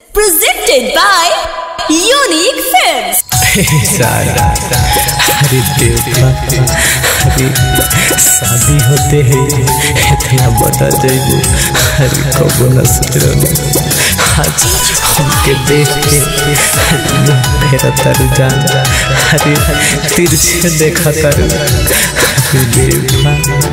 Presented by Unique Films. सारा अरे देवा अरे शादी होते ही इतना बता जाइए अरे कबो न सोच रहा आज हमके देख के मेरा तर जान अरे तिरछे देखा तर अरे देवा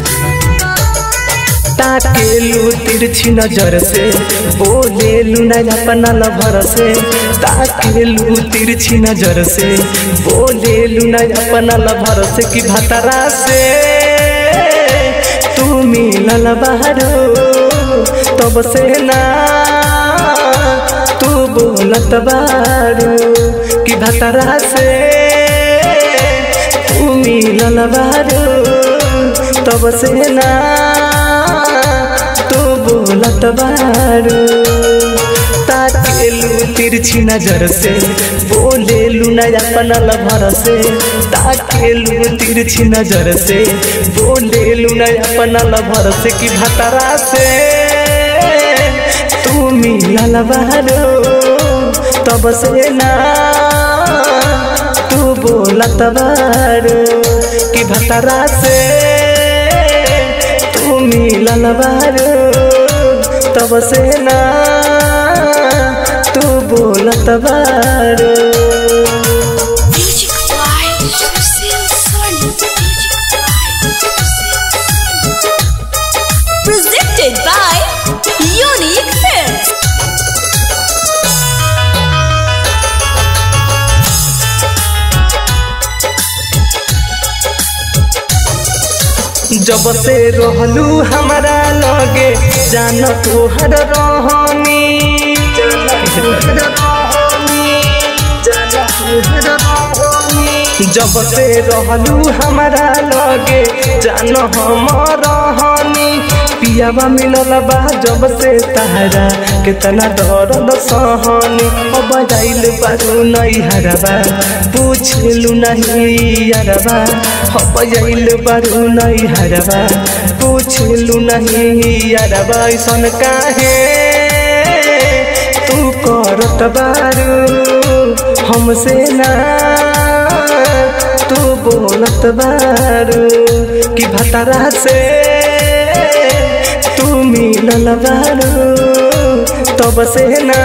ताकेलू तिरछी नजर से बोलेलू न अपना लभर से ताकेलू तिरछी नजर से बोलेलू न अपना लभर से कि भतरा से तू मिलल बाहरो तब से ना तू बोलत बारू कि भतरा से तू मिलल बाहरो तब से ना तू बोलत बारू ताकेलू तिरछी नजर से बोलेलू न अपना लभर से ताकेलू तिरछी नजर से बोलेलू न अपना लभर से कि भतरा से तू मिलल बारू तब से ना तू बोलत बारू कि भतरा से तू मिलल बारू तब से ना तू बोलत बारू Music by Lucille Sun. Presented by Unique Films. जब से रहलू हमारा लगे जान तोहर रहनी जब से रहलू हमारा लगे जान हम रहनी पियावा मिलल बा जब से तहरा कितना दर्द सहनी अब जाइल बारू नहीं हरबा पूछलू नहीं हरबा अब जाइल बारू नहीं हरबा पूछलू नहीं हरबा ऐसन काहे तू करत बारू हमसे ना तू बोलत बारू कि भतरा से तू मिलल बारू तब से ना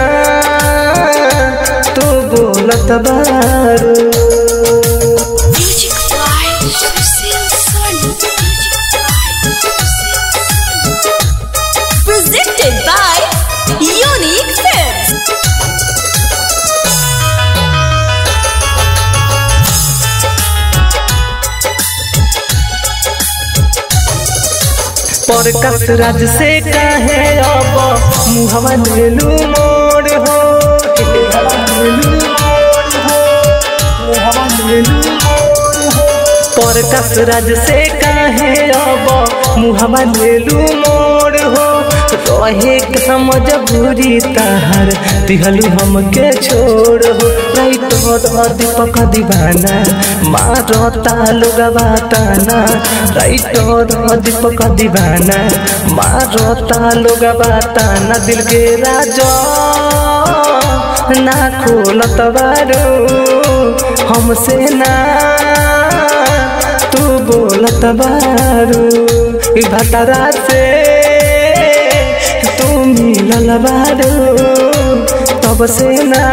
तू बोलत बारू Music by Lucille Sun. Presented by Unique Films. पर कसरज से कहे अब मुहवा लेलू मोड़ हो पर कसरज से कहे अब मुहवा लेलू मोड़ हो रहे का मजबूरी तहर दिहलू हमके छोड़ हो राइट हो दीपक दीवाना मारता लोगवा ताना राइट हो दीपक दीवाना मारता लोगवा ताना दिल के राजा ना खोलत बारू हमसे ना तू बोलत बारू ई भतरा से तू मिलल बारू तब से ना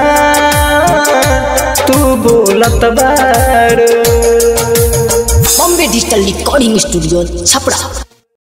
तू बोलत बारू Bombay digital recording studio Chhapra